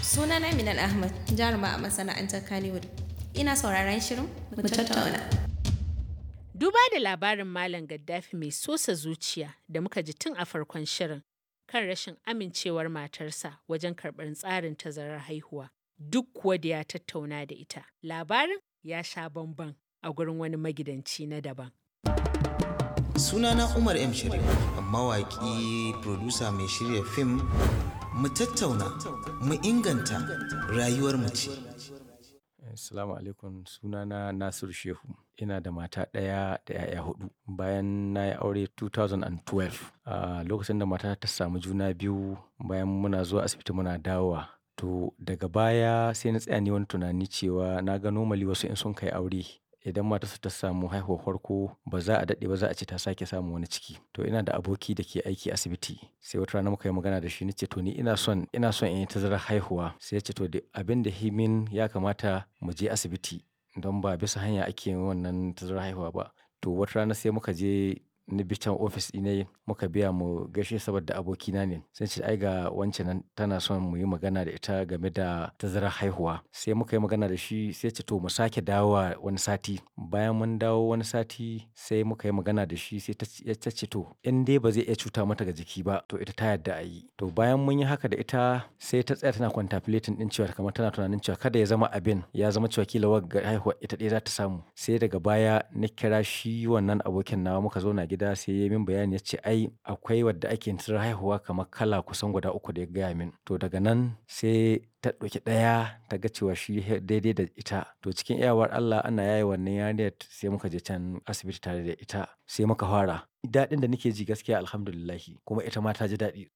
Sunana Minal Ahmad, jaruma a masana'antar Kannywood. Ina sauraron shirin mu tattauna. Duba da labarin Malam Gaddafi mai sosa zuciya da muka ji tun a farkon shirin kan rashin amincewar matarsa wajen karɓar tsarin tazarar haihuwa. Duk kuwa da ya tattauna da ita. Labarin ya sha bamban a gurin wani magidanci na daban. Sunana Umar M. Sharif, mawaƙi, producer mai shirya fim, mu tattauna, mu inganta rayuwar mu ce. Assalamu alaikum sunana Nasiru Shehu. Ina da mata ɗaya da 'ya'ya hudu. Bayan na yi aure 2012, a lokacin da mata ta samu juna biyu bayan muna zuwa asibiti muna dawowa. To daga baya sai na tsaya ni wani tunani cewa na ga normally wasu in sun kai aure idan matarsa ta samu haihuwar farko ba za a daɗe ba za a ce ta sake samun wani ciki. To ina da aboki da ke aiki asibiti sai wata rana muka yi magana da shi na ce to ni ina son ina son in yi tazarar haihuwa sai ya ce to abin da himin ya kamata mu je asibiti don ba bisa hanya ake yin wannan tazarar haihuwa ba. To wata rana sai muka je ni bi can ofis ɗina muka biya mu gaishe saboda abokina ne. Sai ce ai ga wance nan tana son mu yi magana da ita game da tazarar haihuwa. Sai muka yi magana da shi sai ce to mu sake dawowa wani sati. Bayan mun dawo wani sati sai muka yi magana da shi sai ta ce to in dai ba zai iya cuta mata ga jiki ba to ita ta yarda a yi. To bayan mun yi haka da ita sai ta tsaya tana contemplating ɗin cewa kamar tana tunanin cewa kada ya zama abin ya zama cewa kila wagga haihuwa ita ɗaya za ta samu. Sai daga baya na kira shi wannan abokin nawa muka zauna gida sai ya yi min bayani ya ce ai akwai wadda ake tazarar haihuwa kamar kala kusan guda uku da ya gaya min. To daga nan sai ta ɗauki ɗaya ta ga cewa shi daidai da ita. To cikin iyawar Allah ana yaye wannan yarinyar sai muka je can asibiti tare da ita sai muka fara. Daɗin da nake ji gaskiya alhamdulillahi kuma ita ma ta ji daɗi.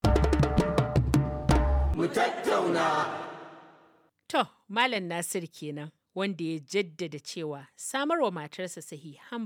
Mu tattauna. To, Malam Nasir kenan wanda ya jaddada cewa samarwa matarsa sahihan